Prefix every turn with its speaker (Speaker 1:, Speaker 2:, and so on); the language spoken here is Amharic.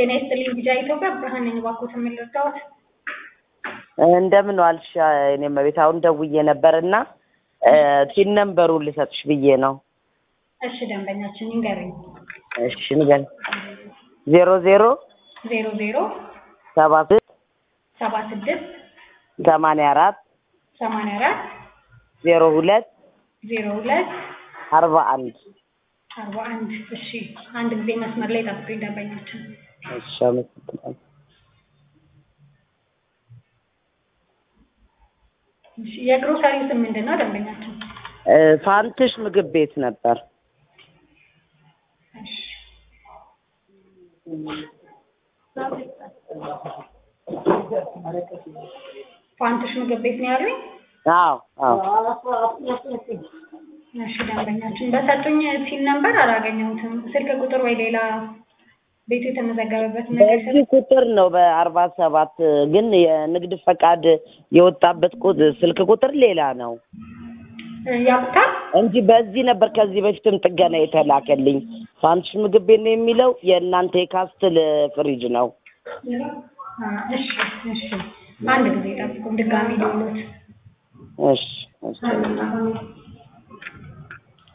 Speaker 1: ጤና ይስጥልኝ ቢጃ ኢትዮጵያ ብርሃን ነኝ። እባክዎት ምን ልርዳዎት?
Speaker 2: እንደምን ዋልሽ? እኔም ቤት አሁን ደውዬ ነበር እና ቲን ነምበሩን ልሰጥሽ ብዬ ነው።
Speaker 1: እሺ ደንበኛችን ይንገሩኝ።
Speaker 2: እሺ ንገሪኝ። ዜሮ ዜሮ
Speaker 1: ዜሮ ዜሮ
Speaker 2: ሰባ ስድስት
Speaker 1: ሰባ ስድስት
Speaker 2: ሰማንያ አራት
Speaker 1: ሰማንያ አራት
Speaker 2: ዜሮ ሁለት
Speaker 1: ዜሮ ሁለት
Speaker 2: አርባ አንድ
Speaker 1: አርባ አንድ እሺ አንድ ጊዜ መስመር ላይ ጠብቁኝ ደንበኛችን
Speaker 2: እሺ አመሰግናለሁ።
Speaker 1: እሺ የግሮሰሪው ስም ምንድን ነው ደንበኛችን
Speaker 2: እ ፋንትሽ ምግብ ቤት ነበር።
Speaker 1: እሺ ፋንትሽ ምግብ ቤት ነው ያሉኝ
Speaker 2: አዎ አዎ
Speaker 1: እሺ ደንበኛችን በሰጡኝ ሲል ነበር አላገኘሁትም ስልክ ቁጥር ወይ ሌላ ቤቱ የተመዘገበበት ነገር
Speaker 2: በዚህ ቁጥር ነው በአርባ ሰባት ግን የንግድ ፈቃድ የወጣበት ቁጥ- ስልክ ቁጥር ሌላ ነው
Speaker 1: ያውቁታል
Speaker 2: እንጂ በዚህ ነበር ከዚህ በፊትም ጥገና የተላከልኝ። ፋንትሽ ምግብ ቤት ነው የሚለው የእናንተ የካስትል ፍሪጅ ነው።
Speaker 1: አ፣ እሺ እሺ አንድ ጊዜ ጠብቁን ድጋሚ ደውሎት
Speaker 2: እሺ እሺ